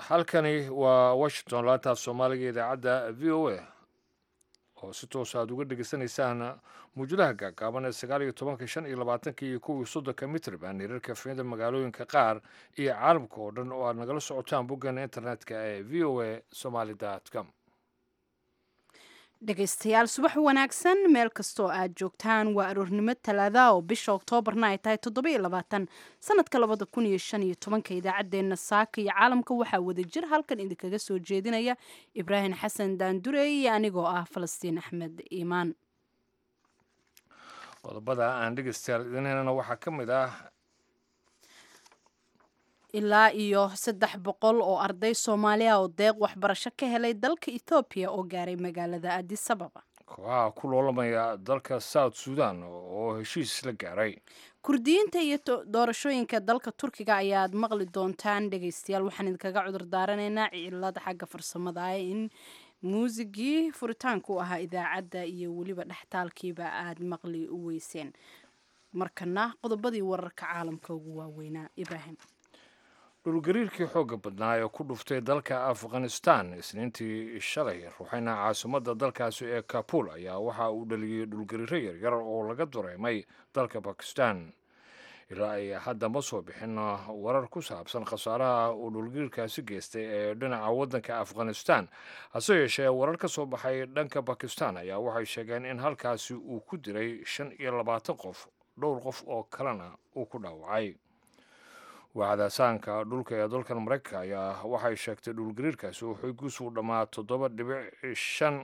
halkani waa washington laantaaf soomaaliga idaacadda v o a oo si toos aad uga dhegeysanaysaan muujadaha gaagaaban ee sagaal iyo tobanka shan iyo labaatanka iyo kuwii soddonka mitrban hirarka fiyada magaalooyinka qaar iyo caalamka oo dhan oo aad nagala socotaan boggeena internetka ee v o a somaly com dhegaystayaal subax wanaagsan meel kastoo aad joogtaan waa aroornimo talaada oo bisha oktoobarna ay tahay toddobiyo labaatan sanadka labada kun iyo shan iyo tobanka idaacaddeenna saaka iyo caalamka waxaa wada jir halkan idinkaga soo jeedinaya ibraahim xasan daandure iyo anigoo ah falastiin axmed iimaan qodobada aan dhegeystayaal idin helana waxaa ka mid ah ilaa iyo saddex boqol oo arday soomaaliya oo deeq waxbarasho ka helay dalka ethoobiya oo gaaray magaalada adis ababa kooxaha ku loolamaya dalka south sudan oo heshiis la gaaray kurdiyiinta iyo doorashooyinka dalka turkiga ayaad maqli doontaan dhegaystayaal waxaan idinkaga cudur daaranaynaa cilada xagga farsamada ah in muusigii furitaanka u ahaa idaacadda iyo weliba dhextaalkiiba aad maqli u weyseen markana qodobadii wararka caalamka ugu waaweynaa ibraahim dhulgariirkii xoogga badnaa ee ku dhuftay dalka afghanistan isniintii shalay ruuxayna caasimadda dalkaasi ee kabul ayaa waxa uu dhaliyey dhulgariiro yaryar oo laga dareemay dalka bakistan ilaa ay hadda ma soo bixin warar ku saabsan khasaaraha uu dhulgariirkaasi geystay ee dhinaca waddanka afghanistan hase yeeshee warar ka soo baxay dhanka bakistan ayaa waxay sheegeen in halkaasi uu ku diray shan iyo labaatan qof dhowr qof oo kalena uu ku dhaawacay wacdaasaanka dhulka ee dalkan maraykanka ayaa waxay sheegtay dhulgariirkaasi oo xoogiisu dhammaa toddoba dhibic shan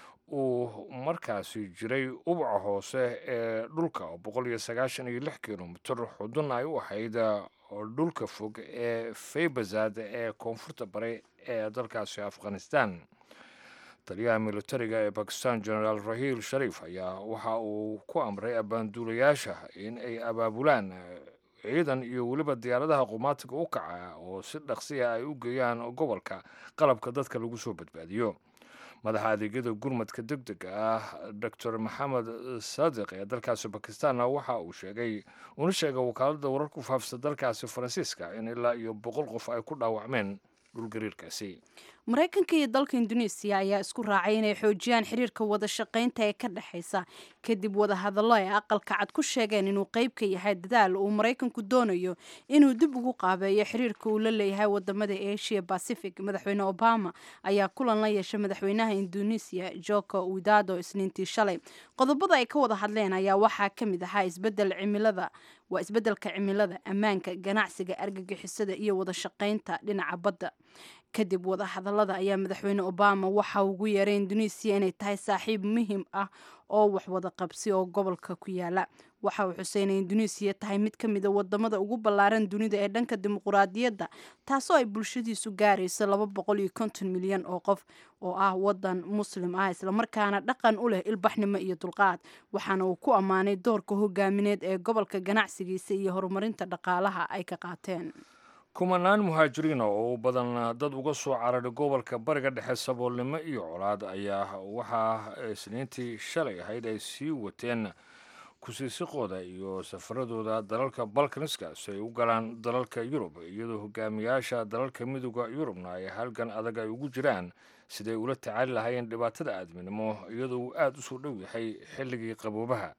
uu markaasi jiray ubaca hoose ee dhulka oo boqol iyo sagaashan iyo lix kilomitir xudun ay u ahayd dhulka fog ee faybazad ee koonfurta bare ee dalkaasi afghanistan taliyaha militariga ee bakistan genaraal rahiil shariif ayaa waxa uu ku amray abaanduulayaasha in ay abaabulaan ciidan iyo weliba diyaaradaha qumaatiga u kaca oo si dhaqsiya ay u geeyaan gobolka qalabka dadka lagu soo badbaadiyo madaxa adeegyada gurmadka deg dega ah doctor maxamed saadiq ee dalkaasi bakistanna waxa uu sheegay una sheegay wakaaladda wararku faafsa dalkaasi faransiiska in ilaa iyo boqol qof ay ku dhaawacmeen dhulgariirkaasi maraykanka iyo dalka induneisiya ayaa isku raacay inay xoojiyaan xiriirka wada shaqaynta ee ka dhexaysa kadib wadahadallo ay aqalka cad ku sheegeen inuu qayb ka yahay dadaal uu maraykanku doonayo inuu dib ugu qaabeeyo xiriirka uu la leeyahay wadamada asia pacific madaxweyne obama ayaa kulan la yeeshay madaxweynaha induneisiya joko widado isniintii shalay qodobada ay ka wada hadleen ayaa waxaa ka mid ahaa isbedel cimilada waa isbeddelka cimilada ammaanka ganacsiga argagixisada iyo wada shaqaynta dhinaca badda kadib wadahadallada ayaa madaxweyne obama waxa ugu yeeray induneisiya inay tahay saaxiib muhiim ah oo wax wada qabsi oo gobolka ku yaala waxa uu xusay inay induneisiya tahay mid ka mida wadamada ugu ballaaran dunida ee dhanka dimuquraadiyadda taasoo ay bulshadiisu gaarayso laba boqol iyo konton milyan oo qof oo ah wadan muslim ah islamarkaana dhaqan u leh ilbaxnimo iyo dulqaad waxaana uu ku ammaanay doorka hogaamineed ee gobolka ganacsigiisa iyo horumarinta dhaqaalaha ay ka qaateen kumanaan muhaajiriina oo u badan dad uga soo cararay gobolka bariga dhexe saboolnimo iyo colaad ayaa waxaa isniintii shalay ahayd ay sii wateen kusiisiqooda iyo safaradooda dalalka balkaniska si ay u galaan dalalka yurub iyadoo hogaamiyaasha dalalka midooda yurubna ay halgan adag ay ugu jiraan siday ula tacaali lahaayeen dhibaatada aadminimo iyadoo uu aada u soo dhow yahay xilligii qaboobaha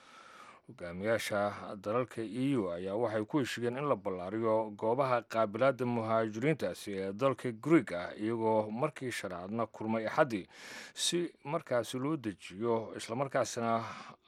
hogaamiyaasha dalalka e u ayaa waxay ku heshigeen in la ballaariyo goobaha qaabilaadda muhaajiriintaasi ee dalka greeg ah iyagoo markii shanaadna kulmay axaddii si markaasi loo dejiyo islamarkaasina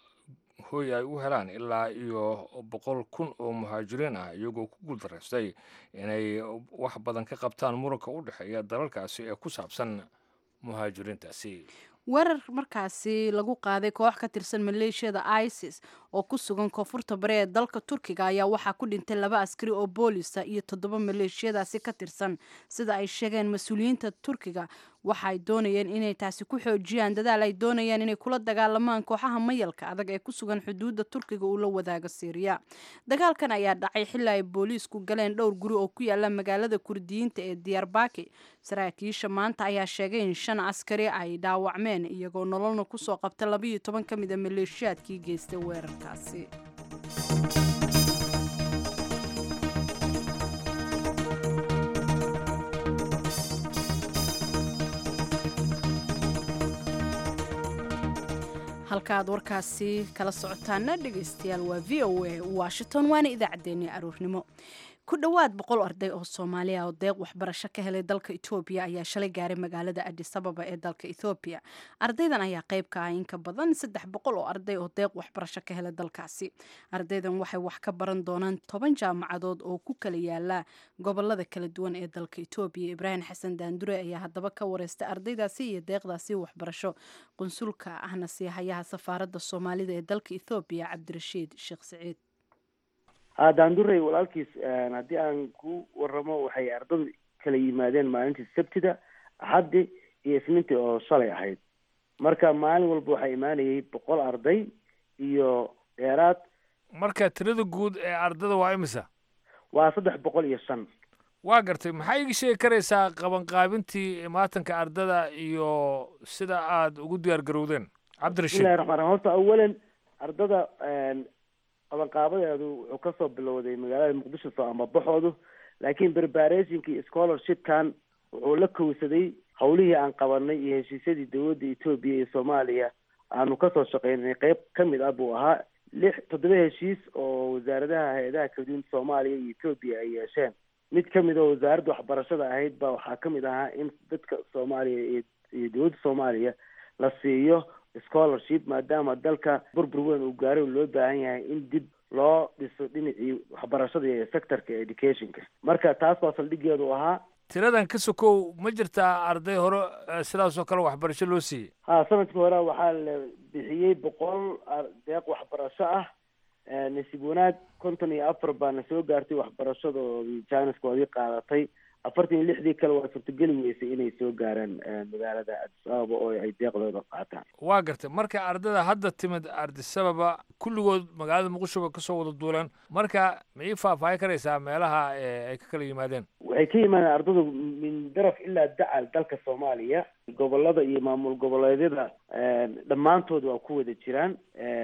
hoy ay u helaan ilaa iyo boqol kun oo muhaajiriin ah iyagoo ku guuldaraystay inay wax badan ka qabtaan muranka u dhexeeya dalalkaasi ee ku saabsan muhaajiriintaasi weerar markaasi lagu qaaday koox ka tirsan maleeshiyada isis oo ku sugan koonfurta bari ee dalka turkiga ayaa waxaa ku dhintay laba askari oo boolisa iyo toddoba maleeshiyadaasi ka tirsan sida ay sheegeen mas-uuliyiinta turkiga waxa ay doonayeen inay taasi ku xoojiyaan dadaal ay doonayaan inay kula dagaalamaan kooxaha mayalka adag ee ku sugan xuduudda turkiga uu la wadaaga siiriya dagaalkan ayaa dhacay xilli ay booliisku galeen dhowr guri oo ku yaala magaalada kurdiyiinta ee diyaarbaki saraakiisha maanta ayaa sheegay in shan askari ay dhaawacmeen iyagoo nololna kusoo qabta labayo toban ka mid a maleeshiyaadkii geystay weerarkaasi halka aad warkaasi kala socotaana dhegaystayaal waa v o a washington waana idaacaddeenii aruurnimo ku dhowaad boqol arday oo soomaaliya oo deeq waxbarasho ka helay dalka etoobiya ayaa shalay gaaray magaalada adis ababa ee dalka ethoobiya ardaydan ayaa qayb ka ah in ka badan saddex boqol oo arday oo deeq waxbarasho ka helay dalkaasi ardaydan waxay wax ka baran doonaan toban jaamacadood oo ku kala yaala gobolada kala duwan ee dalka etoobiya ibraahim xasan daandure ayaa haddaba ka wareystay ardaydaasi iyo deeqdaasi waxbarasho qunsulka ahna siihayaha safaaradda soomaalida ee dalka ethoobiya cabdirashiid sheekh siciid daandurey walaalkiis haddii aan ku waramo waxay ardadu kala yimaadeen maalintii sabtida axaddi iyo isniintii oo shalay ahayd marka maalin walba waxaa imaanayay boqol arday iyo dheeraad marka tirada guud ee ardada waa imisa waa saddex boqol iyo shan waa gartay maxaa iga sheegi karaysaa qabanqaabintii maatanka ardada iyo sida aada ugu diyaar garowdeen cabdirashiid bismillahi raxmaan raxiim horta awalan ardada qabanqaabadeedu wuxuu kasoo bilowday magaalada muqdisho soo amabaxoodu laakiin preparationki iyo scholarshipkan wuxuu la kowsaday hawlihii aan qabanay iyo heshiisyadii dowladda etoobiya iyo soomaaliya aanu kasoo shaqeynay qeyb kamid ah buu ahaa lix toddoba heshiis oo wasaaradaha hay-adaha kaladuwan soomaaliya iyo etoobiya ay yeesheen mid kamid oo wasaaradda waxbarashada ahayd ba waxaa kamid ahaa in dadka soomaaliya iyo dowladda soomaaliya la siiyo scholarship maadaama dalka burbur weyn uu gaaray loo baahan yahay in dib loo dhiso dhinacii waxbarashada iyo sectorka educationka marka taas baa saldhigeedu ahaa tiradan ka sokow ma jirtaa arday hore sidaasoo kale waxbarasho loo siiyey ha sanadkii hore waxaa la bixiyey boqol deeq waxbarasho ah nasiib wanaag konton iyo afar baana soo gaartay waxbarashadoodii jaaniskoodii qaadatay afartan iyo lixdii kale waa suurtogeli weysay inay soo gaaraan magaalada adis ababa oo ay deeqdooda qaataan waa gartay marka ardada hadda timid adis ababa kulligood magaalada muqdisho bay kasoo wada duuleen marka ma ii faahfaahin karaysaa meelaha ay ka kala yimaadeen waxay ka yimaadeen ardadu min daraf ilaa dacal dalka soomaaliya gobolada iyo maamul goboleedyada dhammaantood waa ku wada jiraan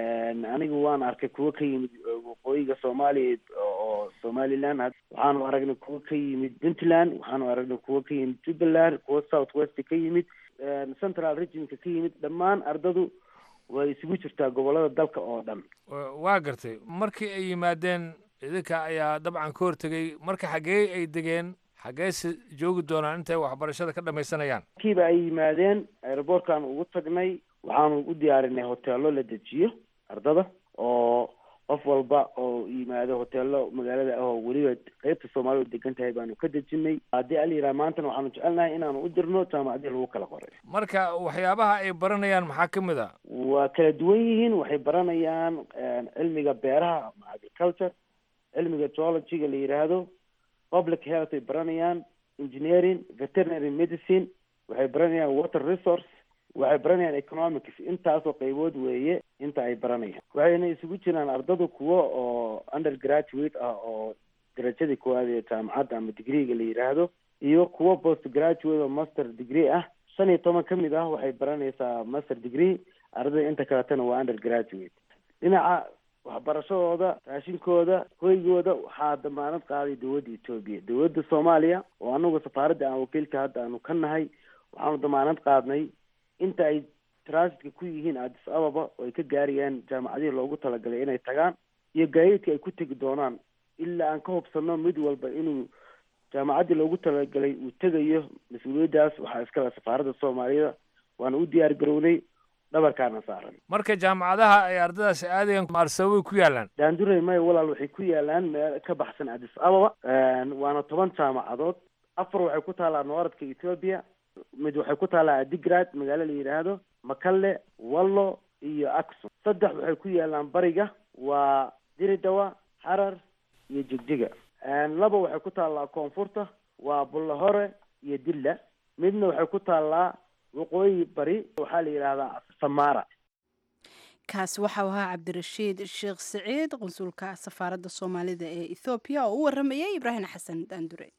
anigu waan arkay kuwo ka yimid waqooyiga soomaaliya oo somaliland waxaanu aragnay kuwo ka yimid puntland waxaanu aragnay kuwo ka yimid jubbaland kuwo south west ka yimid central regionka ka yimid dhammaan ardadu way isugu jirtaa gobolada dalka oo dhan waa gartay markii ay yimaadeen idinka ayaa dabcan ka hortegay marka xaggee ay degeen xaggeese joogi doonaan intay waxbarashada ka dhamaysanayaan markiiba ay yimaadeen aeroboortkaan ugu tagnay waxaanu u diyaarinay hoteelo la dejiyo ardada oo qof walba oo yimaado hoteelo magaalada ah oo weliba qeybta soomaalida degan tahay baanu ka dejinay haddii ala yidhaha maantana waxaanu jecelnahay inaanu u dirno jaamacadii lagu kala qoray marka waxyaabaha ay baranayaan maxaa ka mid a waa kala duwan yihiin waxay baranayaan cilmiga beeraha ama agriculture cilmiga geologyga la yidhaahdo public health ay baranayaan engineering veterinary medicine waxay baranayaan water resource waxay baranayaan economics intaasoo qaybood weeye inta ay baranayaan waxayna isugu jiraan ardadu kuwo oo undergraduate ah oo darajadii koowaad ee jaamacadda ama degreega la yidhaahdo iyo kuwo post graduate oo master degree ah shan iyo toban ka mid ah waxay baranaysaa master degree ardada inta kaletana waa undergraduate dhinaca waxbarashadooda raashinkooda hoygooda waxaa damaanad qaaday dowladda etoobiya dowladda soomaaliya oo anagu safaaradda aan wakiilka hadda aanu ka nahay waxaanu damaanad qaadnay inta ay transitka ku yihiin addis ababa oo ay ka gaarayaan jaamacadihii loogu talagalay inay tagaan iyo gaadiidka ay ku tegi doonaan ilaa aan ka hubsano mid walba inuu jaamacaddii loogu talagalay uu tegayo mas-uuliyaddaas waxaa iskale safaaradda soomaaliyada waana u diyaar garownay dhabarkaana saaran marka jaamacadaha ay ardadaasi aadayaan maarsababay ku yaalaan daandurey maya walaal waxay ku yaalaan meel ka baxsan addis ababa waana toban jaamacadood afar waxay ku taallaa nooradka ethoobia mid waxay ku taallaa adigrad magaalo la yidhaahdo makalle wallo iyo aksum saddex waxay ku yaalaan bariga waa diridawa xarar iyo jigjiga laba waxay ku taallaa koonfurta waa bullahore iyo dilla midna waxay ku taallaa waqooyi bari waxaa la yidhaahdaa samara kaasi waxau ahaa cabdirashiid sheekh siciid qunsulka safaaradda soomaalida ee ethoobiya oo u waramayay ibraahim xasan daandure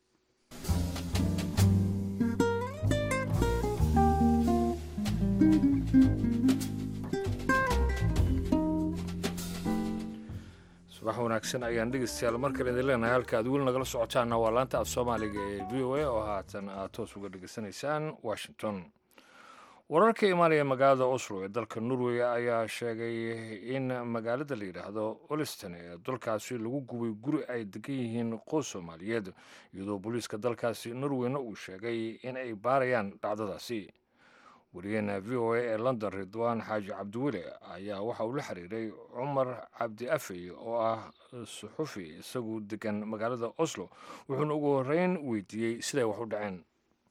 subax wanaagsan ayaan dhegeystayaal mar kale idin leenahay halka aad weli nagala socotaana waa laanta af soomaaliga ee v o a oo haatan aad toos uga dhegeysanaysaan washington wararka imaanaya magaalada oslo ee dalka norway ayaa sheegay in magaalada la yidhaahdo oliston ee dalkaasi lagu gubay guri ay degan yihiin qoys soomaaliyeed iyadoo booliiska dalkaasi norweyna uu sheegay in ay baarayaan dhacdadaasi wariyaheena v o a ee london ridwaan xaaji cabdiweli ayaa waxa uu la xiriiray cumar cabdi afey oo ah suxufi isagu degan magaalada oslo wuxuuna ugu horreyn weydiiyey siday wax u dhaceen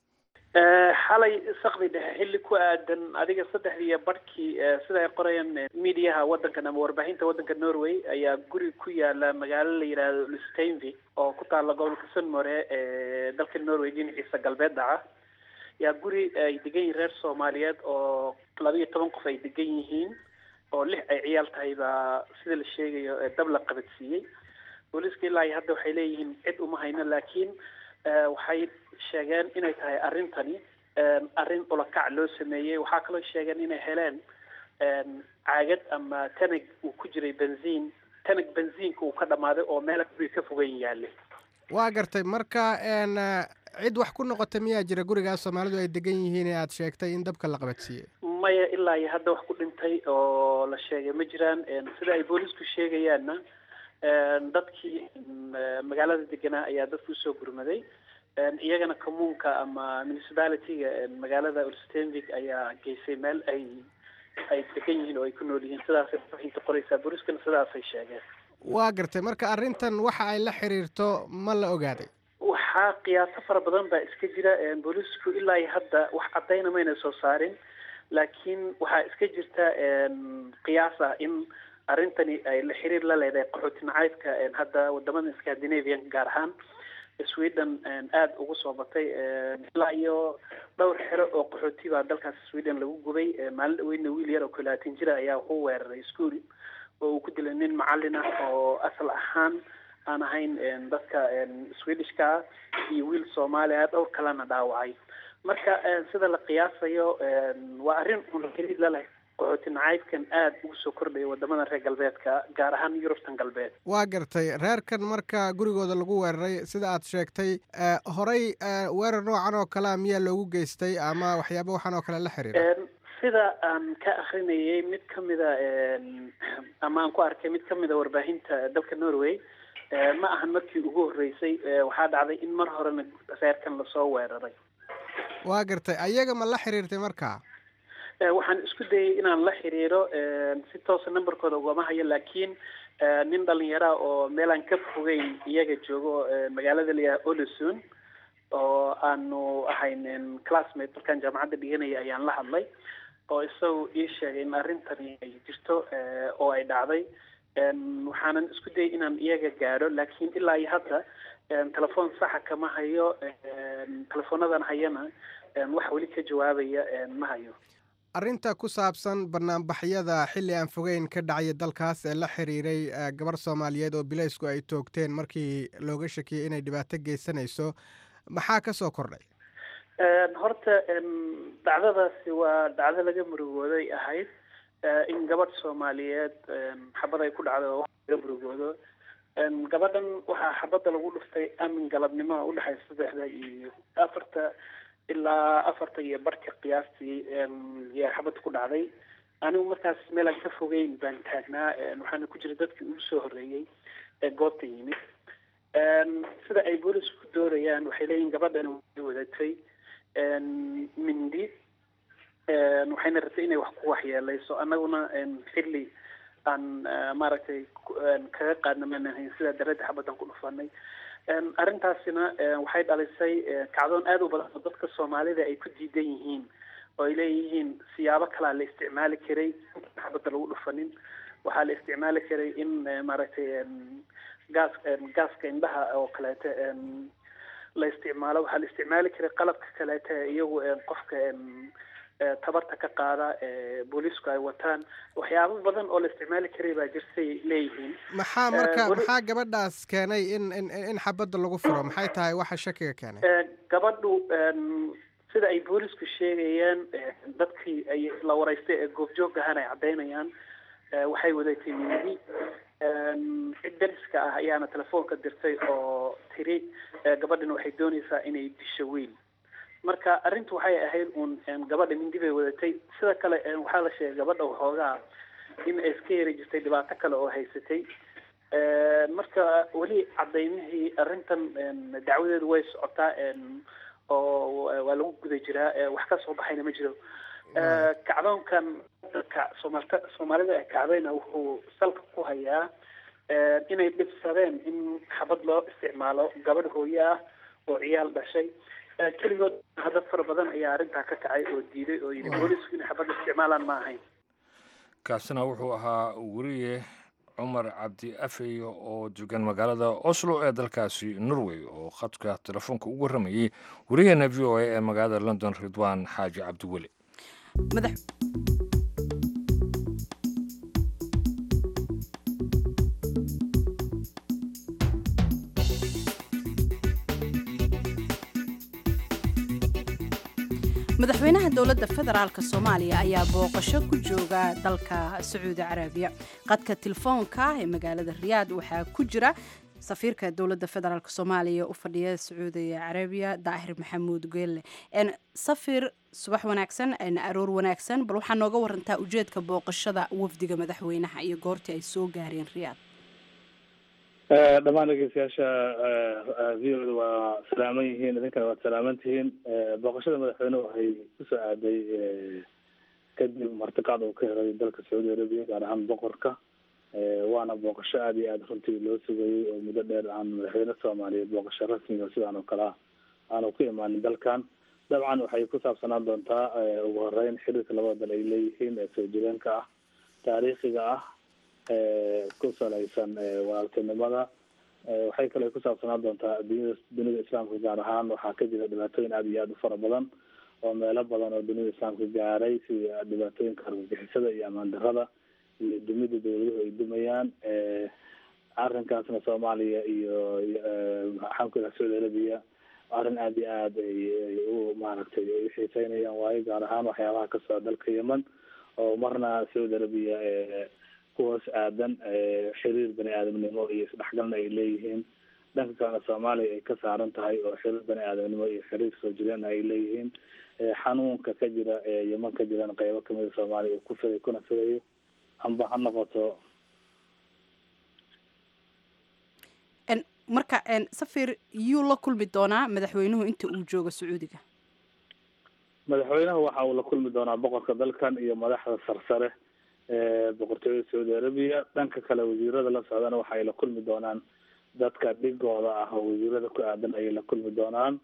xalay sakdi dhexe xilli ku aadan adiga saddexdii iyo barhkii sida ay qorayaan mediaha waddankan ama warbaahinta waddanka norway ayaa guri ku yaala magaalo la yidhaahdo lusteinvik oo ku taalla gobolka sunmore ee dalka norway dhinaciisa galbeed dhaca yaa guri ay degan yihiin reer soomaaliyeed oo laba iyo toban qof ay degan yihiin oo lix ay ciyaal tahay baa sida la sheegayo dab la qabadsiiyey booliiska ilaa iyo hadda waxay leeyihiin cid uma hayno laakiin waxay sheegeen inay tahay arrintani arrin ulakac loo sameeyey waxaa kaloo sheegeen inay heleen caagad ama tanag uu ku jiray benziin tanag benziinka uu ka dhammaaday oo meel guriga ka fogan yaale waa gartay marka cid wax ku noqota miyaa jira gurigaas soomaalidu ay degan yihiin ee aada sheegtay in dabka la qabadsiiyey maya ilaa iyo hadda wax ku dhintay oo la sheegay ma jiraan sida ay boolisku sheegayaanna dadkii magaalada deganaa ayaa dadka usoo gurmaday iyagana commuunka ama municipalityga magaalada ulstenvik ayaa geysay meel ay ay degan yihiin oo ay ku nool yihiin sidaasay warbaahinta qoraysaa booliskana sidaasay sheegeen waa gartay marka arrintan waxa ay la xiriirto ma la ogaaday waxaa qiyaaso fara badan baa iska jira boolisku ilaa iyo hadda wax caddayna mayna soo saarin laakiin waxaa iska jirta qiyaas ah in arrintani ay la xiriir la leedahay qaxooti nacaydka hadda wadamada scandinavian gaar ahaan sweden aada ugu soo batay ilaa iyo dhowr xero oo qaxooti baa dalkaas sweden lagu gubay maalin dhaweyna wiil yar oo kolaatan jira ayaa wuxuu weeraray school oo uu ku dilay nin macallin ah oo asal ahaan aan ahayn dadka swedishka ah iyo wiil soomaali ah dhowr kalena dhaawacay marka sida la qiyaasayo waa arrin un xiriir la leh qaxooti nacaybkan aada ugu soo kordhaya wadamada reer galbeedka gaar ahaan yurubtan galbeed waa gartay reerkan marka gurigooda lagu weeraray sida aad sheegtay horey weerar noocan oo kalea miyaa loogu geystay ama waxyaaba waxaan oo kale la xiriira sida aan ka akrinayay mid kamida ama aan ku arkay mid kamida warbaahinta dalka norway ma ahan markii ugu horreysay waxaa dhacday in mar horena reerkan lasoo weeraray waa gartay ayaga ma la xiriirtay marka waxaan isku dayay inaan la xiriiro si toosa numberkooda ugama hayo laakiin nin dhalinyara oo meelaan ka fogeyn iyaga joogo magaalada layaha olusun oo aanu ahayn classmate markaan jaamacadda dhiganaya ayaan la hadlay oo isagu ii sheegay in arrintani ay jirto oo ay dhacday waxaanan isku dayay inaan iyaga gaadho laakiin ilaa iyo hadda telefoon saxa kama hayo telefonadan hayana wax weli ka jawaabaya ma hayo arrinta ku saabsan banaanbaxyada xilli aan fogeyn ka dhacaya dalkaas ee la xiriiray gabar soomaaliyeed oo bilaysku ay toogteen markii looga shakiyey inay dhibaato geysanayso maxaa ka soo kordhay horta dhacdadaasi waa dhacdo laga murugooday ahayd in gabadh soomaaliyeed xabad ay ku dhacdo oo laga murugoodo gabadhan waxaa xabadda lagu dhuftay amin galabnimo udhexaysa saddexda iyo afarta ilaa afarta iyo barka qiyaastii yaa xabadda ku dhacday anigu markaas meelaan ka fogeyn baan taagnaa waxaana ku jira dadkii ugu soo horreeyey ee goobta yimid sida ay boolisku ku doorayaan waxay leeyihin gabadhan way wadatay mindi waxayna rabtay inay wax ku waxyeeleyso annaguna xilli aan maaragtay kaga qaadna maanan hayn sidaa darada xabaddan ku dhufanay arrintaasina waxay dhalisay kacdoon aada u badan oo dadka soomaalida ay ku diidan yihiin oo ay leeyihiin siyaabo kalaa la isticmaali karay xabadda lagu dhufanin waxaa la isticmaali karay in maaragtay gaas gaaska indhaha oo kaleete la isticmaalo waxaa la isticmaali karay qalabka kaleete iyagu qofka tabarta ka qaada booliisku ay wataan waxyaabo badan oo la isticmaali karay baa jirtay leeyihiin maxaa marka maxaa gabadhaas keenay in in in xabadda lagu furo maxay tahay waxa shakiga keenay gabadhu sida ay boolisku sheegayaan dadkii ay la waraystay ee goobjoog ahaan ay caddaynayaan waxay wadatay mindi cid dariska ah ayaana telefoonka dirtay oo tiri gabadhan waxay doonaysaa inay disho wiil marka arrintu waxay ahayd uun gabadha mindi bay wadatay sida kale waxaa la sheegay gabadha waxoogaa in ay iska yari jirtay dhibaato kale oo haysatay marka weli cadaymihii arrintan dacwadeedu way socotaa oo waa lagu guda jiraa wax ka soo baxayna ma jiro kacdoonkan soomaalta soomaalida ee kacdayna wuxuu salka ku hayaa inay dhibsadeen in xabad loo isticmaalo gabadh hooye ah oo ciyaal dhashay keligood hadad fara badan ayaa arrintaa ka kacay oo diiday oo yidhi boolisku inay xabad isticmaalaan ma ahayn kaasina wuxuu ahaa weriye cumar cabdi afeyo oo degan magaalada oslo ee dalkaasi norway oo khadka telefoonka ugu warramayey weriyaheena v o a ee magaalada london ridwaan xaaji cabdiweli madaxweynaha dowladda federaalk soomaaliya ayaa booqasho ku jooga dalka sacuudi carabiya qadka telefoonka ee magaalada riyaad waxaa ku jira safiirka dowladda federaalk soomaaliya u fadhiya sacuudi carabiya daahir maxamuud geelle safir subax wanaagsan aroor wanaagsan bal waxaa nooga warantaa ujeedka booqashada wafdiga madaxweynaha iyo goortii ay soo gaareen riyaad dhammaan dhegeystayaasha v o da waa salaaman yihiin idinkana waad salaaman tihiin booqashada madaxweyne waxay kusoo aaday kadib martiqaad uu ka helay dalka sacuudi arabiya gaar ahaan boqorka waana booqasho aada iyo aada runtii loo sugayey oo muddo dheer aan madaxweyne soomaaliyeed booqasho rasmiga sidaan oo kale ah aanu ku imaanin dalkan dabcan waxay ku saabsanaan doontaa ugu horeyn xiriirka labada dal ay leeyihiin ee soo jireenka ah taariikhiga ah ku salaysan walaaltinimada waxay kale ku saabsanaan doontaa dunida dunida islaamka gaar ahaan waxaa ka jira dhibaatooyin aada iyo aada u fara badan oo meelo badan oo dunida islaamka gaaray sida dhibaatooyinka argagixisada iyo amaan darada iyo dumida dawladuhu ay dumayaan arrinkaasna soomaaliya iyo maxaan ku ihaha saudi arabiya arrin aada iyo aada ay u maaragtay ay uxiiseynayaan waayo gaar ahaan waxyaabaha ka socda dalka yemen oo marna saudi arabiya kuhoos aadan xiriir bani aadamnimo iyo isdhexgalna ay leeyihiin dhanka kalena soomaaliya ay ka saaran tahay oo xiriir bani aadamnimo iyo xiriir soo jireen ay leeyihiin xanuunka ka jira ee yeman ka jiran qeybo kamida soomaaliya uu ku fiday kuna fidayo amba ha noqoto marka safir yuu la kulmi doonaa madaxweynuhu inta uu joogo sacuudiga madaxweynaha waxa uu la kulmi doonaa boqorka dalkan iyo madaxda sarsare boqortooyada saudi arabiya dhanka kale wasiirada la socdana waxa ay la kulmi doonaan dadka dhigooda ah oo wasiirada ku aadan ayay la kulmi doonaan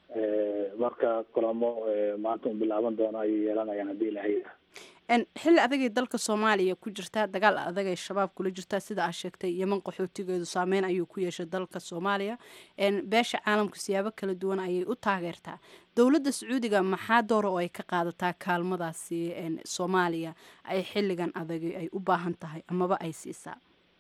marka kulamo maanta un bilaaban doono ayay yeelanayaan haddii ilahay yidhaha xilli adagay dalka soomaaliya ku jirtaa dagaal adagay shabaab kula jirtaa sida aa sheegtay yeman qaxootigeedu saameyn ayuu ku yeeshay dalka soomaaliya beesha caalamka siyaabo kala duwan ayay u taageertaa dowladda sacuudiga maxaa doora oo ay ka qaadataa kaalmadaasi soomaaliya ay xilligan adagay ay u baahan tahay amaba ay siisaa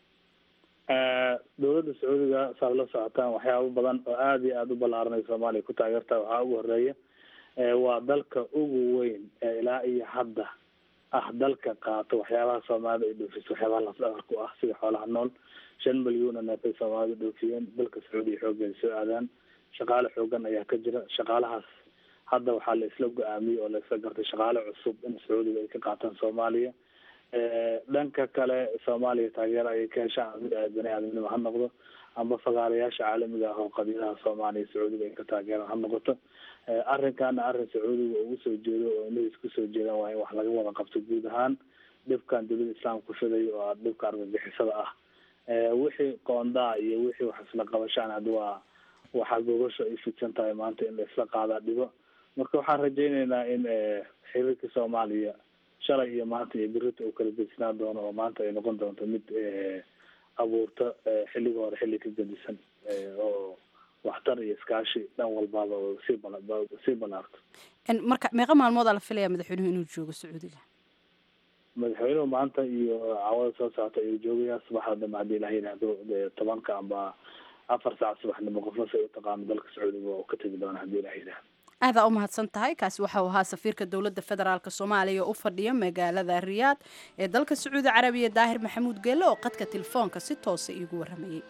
dowladda sacuudiga saad la socotaan waxyaabo badan oo aada iyo aada u ballaaranay soomaaliya ku taageertaa waxaa ugu horeeya waa dalka ugu weyn ee ilaa iyo hadda ah dalka qaato waxyaabaha soomaalida ay dhoofiso waxyaabaha lafdhabar ku ah sida xoolaha nool shan milyuuna neefay soomaalida dhoofiyeen dalka sacuudiya xooggeeda soo aadaan shaqaale xoogan ayaa ka jira shaqaalahaas hadda waxaa la isla go-aamiyey oo la isla gartay shaqaale cusub in sacuudiga ay ka qaataan soomaaliya dhanka kale soomaaliya taageero ayay ka heshaan mid aad bani aadamnimo ha noqdo amba fagaarayaasha caalamiga ah oo qabiilaha soomaaliya sacuudiga ay ka taageeraan ha noqoto arrinkaana arrin sacuudiga ugu soo jeedo oo inay isku soo jeedaan waa in wax laga wada qabto guud ahaan dhibkan dowlada islaamka ku fiday oo dhibka argagixisada ah wixii qoondaa iyo wixii wax isla qabashaan hadda waa waxaa gogasho ay fidsan tahay maanta in la isla qaadaa dhibo marka waxaan rajayneynaa in xiriirka soomaaliya shalay iyo maanta iyo berita uu kala gedsinaan doono oo maanta ay noqon doonto mid abuurta xilliga hore xilli ka gedisan oo waxtar iyo iskaashi dhan walbaaba oo sii bala sii balaarto marka meeqa maalmood aa la filaya madaxweynuhu inuu joogo sacuudiga madaxweynuhu maanta iyo caawada soo socota ayuu joogayaa subaxda dambe haddii ilaha yidhaahdo tobanka amba afar saac subaxnimo qofna say u taqaano dalka sacuudiga oo ka tegi doona haddii ilaha yidhahdo aadaa u mahadsan tahay kaasi waxau ahaa safiirka dowladda federaalk soomaaliya oo u fadhiya magaalada riyaad ee dalka sacuudi carabiya daahir maxamuud geelle oo qadka telefoonka si toosa iigu warramayey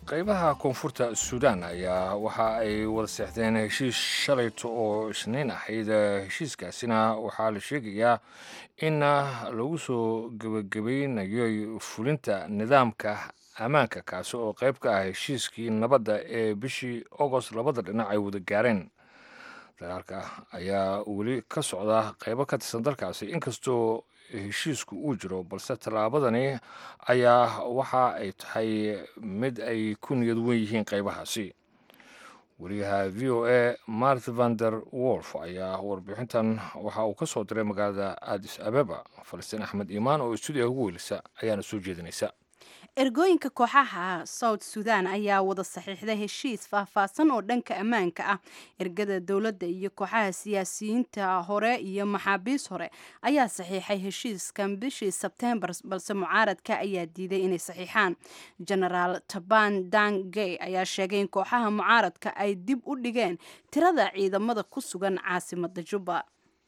qaybaha koonfurta suudaan ayaa waxa ay wada seexdeen heshiis shalayto oo isniin ahayd heshiiskaasina waxaa la sheegayaa in lagu soo gebagabaynayo fulinta nidaamka ammaanka kaasi oo qayb ka ah heshiiskii nabadda ee bishii agost labada dhinac ay wada gaareen dagaalka ayaa weli ka socda qaybo ka tirsan dalkaasi inkastoo heshiisku uu jiro balse tallaabadani ayaa waxa ay tahay mid ay ku niyad wen yihiin qaybahaasi wariyaha v o a mart vander wolf ayaa warbixintan waxa uu ka soo diray magaalada adis abeba falastiin axmed iimaan oo stuudiyaha ugu weylisa ayaana soo jeedinaysa ergooyinka kooxaha south sudan ayaa wada saxiixday heshiis faahfaahsan oo dhanka ammaanka ah ergada dowladda iyo kooxaha siyaasiyiinta hore iyo maxaabiis hore ayaa saxiixay heshiiskan bishii sebtembar balse mucaaradka ayaa diiday inay saxiixaan genaraal taban dangey ayaa sheegay in kooxaha mucaaradka ay dib u dhigeen tirada ciidamada ku sugan caasimada juba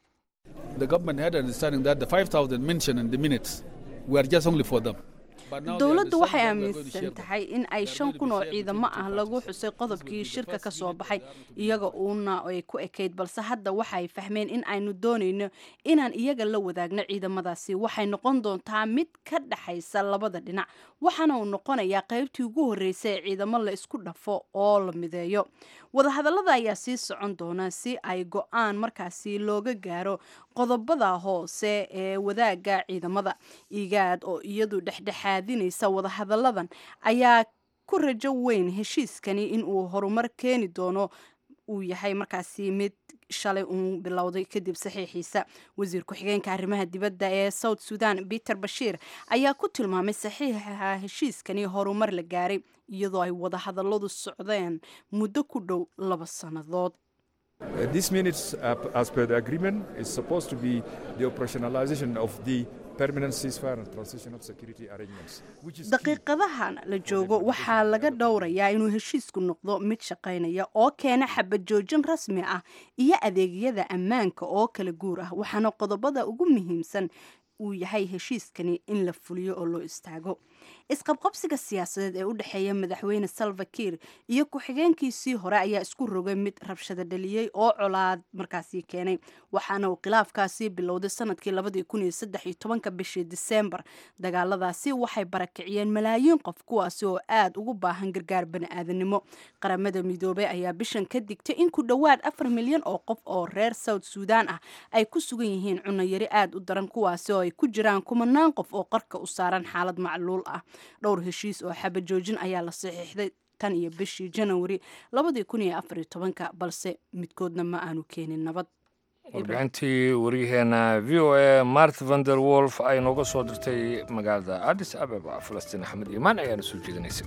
dowladdu waxay aaminsan tahay in ay shan kun oo ciidamo ah lagu xusay qodobkii shirka ka soo baxay iyaga uuna ay ku ekayd balse hadda waxay fahmeen in aynu doonayno inaan iyaga la wadaagno ciidamadaasi waxay noqon doontaa mid ka dhexaysa labada dhinac waxaana uu noqonayaa qaybtii ugu horreysay ee ciidamo la isku dhafo oo la mideeyo wadahadallada ayaa sii socon doona si ay go-aan markaasi looga gaaro qodobada hoose ee wadaagga ciidamada igaad oo iyadu dhexdhexaadinaysa wadahadalladan ayaa ku rajo weyn heshiiskani inuu horumar keeni doono uu yahay markaasi mid shalay uu bilowday kadib saxiixiisa wasiir ku-xigeenka arrimaha dibadda ee south sudan peter bashiir ayaa ku tilmaamay saxiixa heshiiskani horumar la gaaray iyadoo ay wadahadalladu socdeen muddo ku dhow laba sannadood Uh, this minutes, uh, as per the agreement, is supposed to be the operationalization of the permanent ceasefire and transition of security arrangements. which is key. daqiiqadahan la joogo waxaa laga dhowrayaa inuu heshiisku noqdo mid shaqaynaya oo keena xabad joojin rasmi ah iyo adeegyada ammaanka oo kala guur ah waxaana qodobada ugu muhiimsan uu yahay heshiiskani in la fuliyo oo loo istaago isqabqabsiga siyaasadeed ee u dhexeeya madaxweyne salva kiir iyo ku-xigeenkiisii hore ayaa isku rogay mid rabshado dhaliyey oo colaad markaasi keenay waxaana uu khilaafkaasi bilowday sanadkii labadii kun iyo saddex iyo tobanka bishii diseembar dagaaladaasi waxay barakiciyeen malaayiin qof kuwaasi oo aad ugu baahan gargaar bani-aadanimo qaramada midoobey ayaa bishan ka digtay in ku dhowaad afar milyan oo qof oo reer south sudan ah ay ku sugan yihiin cunayari aad u daran kuwaasi oo ay ku jiraan kumanaan qof oo qarka u saaran xaalad macluul ah dhowr heshiis oo xabajoojin ayaa la saxiixday tan iyo bishii janawari labadii kun iyo afar iyo tobanka balse midkoodna ma aanu keenin nabad warbixintii waryaheena v o a mart vander wolf ay nooga soo dirtay magaalada addis ababa falastiin axmed iimaan ayaana soo jeedinaysa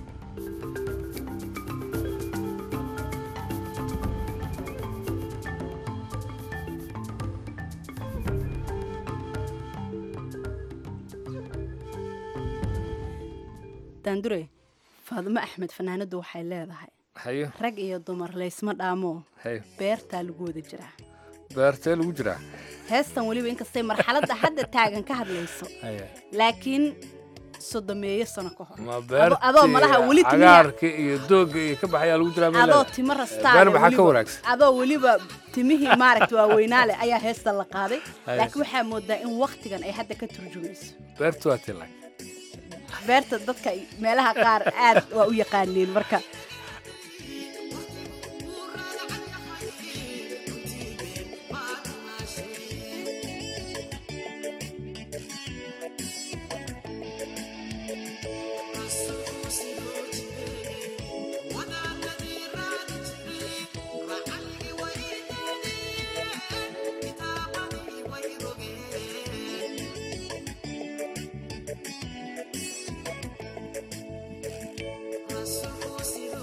daandure faadimo axmed fanaanadu waxay leedahay hayo rag iyo dumar laysma dhaamo hayo beertaa lagu wada jiraa beertee lagu jiraa heestan weliba inkastay marxaladda hadda taagan ka hadlayso Haye. laakiin sodomeeyo sano ka hor ma Ado- adoo malaha weli beertii timiya cagaarka iyo doogga iyo ka baxayaa lagu jiraa meel adoo leedahay. timo beer rastaale maxaa ka weliba- wanaagsan adoo weliba timihii maaragta waaweynaale ayaa heesta la qaaday Haye. laakiin waxaa moodaa in waktigan ay hadda ka turjumayso beertu waa tilay beerta dadka meelaha qaar aad waa u yaqaaniin marka Thank you.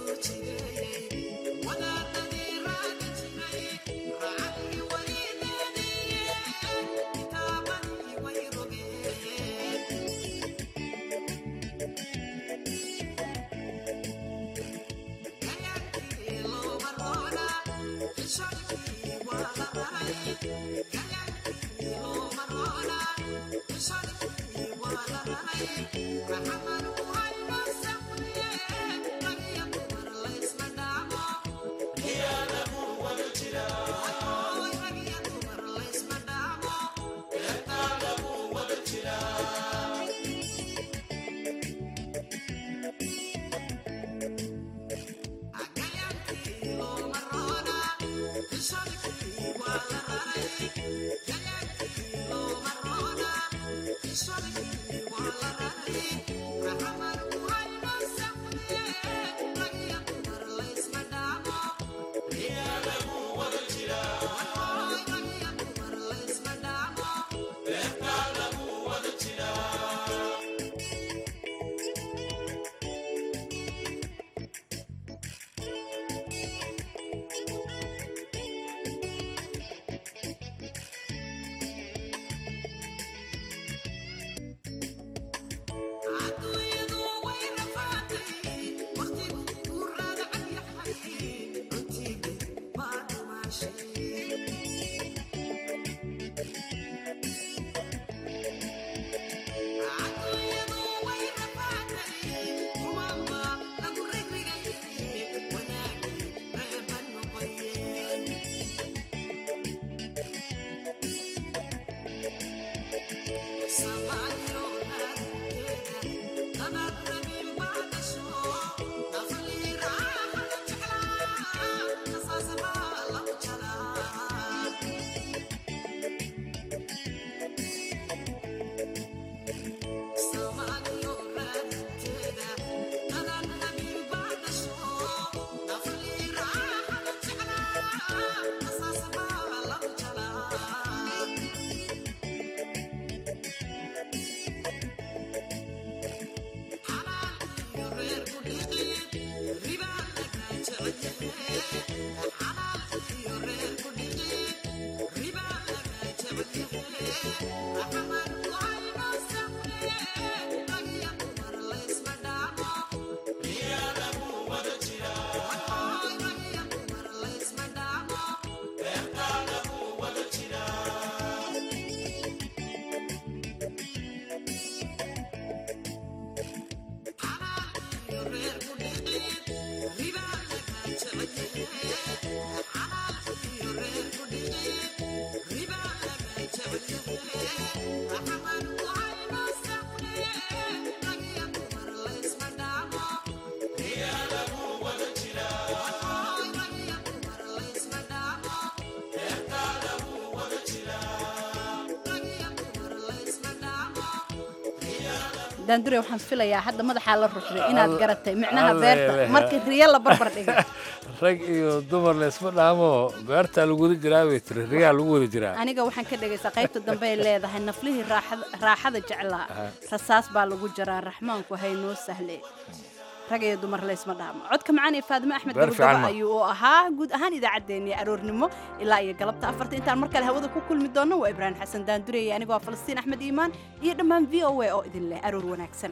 daandure waxaan filayaa hadda madaxaa la ruxday inaad Alla- garatay micnaha alla beerta ilaha. markii riyo la barbar dhigay rag iyo dumar laysma dhaamo beertaa lagu wada jiraa bay tiri riyaa lagu wada jiraa aniga waxaan ka dhegaysaa qaybta dambe ay leedahay naflihii raaxada- raaxada jeclaa rasaas baa lagu jaraa raxmaanku hay noo sahle rag iyo dumar laysma dhaamo codka macaan ee faadime axmed Beer fiican gabagaba ma. ayuu u ahaa guud ahaan idaacaddeenii aroornimo ilaa iyo galabta afarta intaan mar kale hawada ku kulmi doonno waa ibraahim xasan daandure iyo anigoo ah falastiin axmed iimaan iyo dhammaan v o a oo idin leh aroor wanaagsan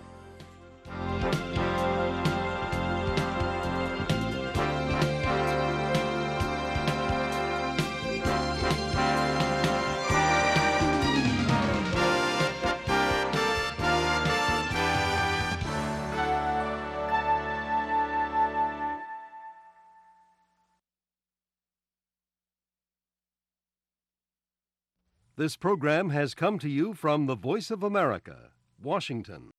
This program has come to you from the Voice of America, Washington.